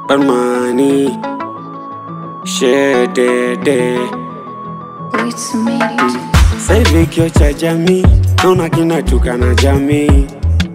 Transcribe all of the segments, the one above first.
Barmani Shedede It's made it. Sasa hivi kio cha jamii naona kinatukana jamii.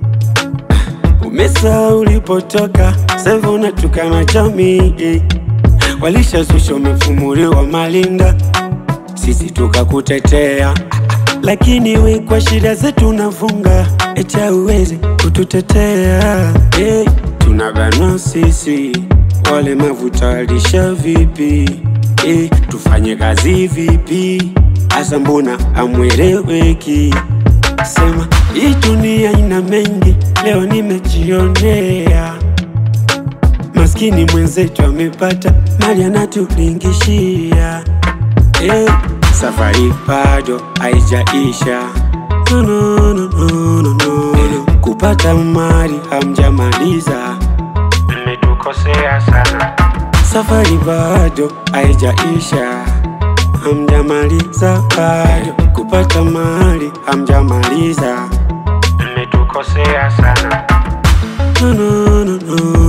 Umesahau ulipotoka, sasa hivi unatukana jamii. Walishazusha umefumuliwa malinda, sisi tukakutetea, lakini we kwa shida zetu unafunga, eti hauwezi kututetea. Hey, tunabanwa sisi walemavu, tawalisha vipi? Hey, tufanye kazi vipi? Asa mbona amweleweki? Sema hii dunia ina mengi, leo nimejionea. Maskini mwenzetu amepata mali anatulingishia. Eh, safari bado haijaisha. No, no, no, no, no, no. Eh, kupata mali hamjamaliza, mmetukosea sana. Safari bado haijaisha, hamjamaliza bado. Kupata mali hamjamaliza, mmetukosea sana. No, no, no, no,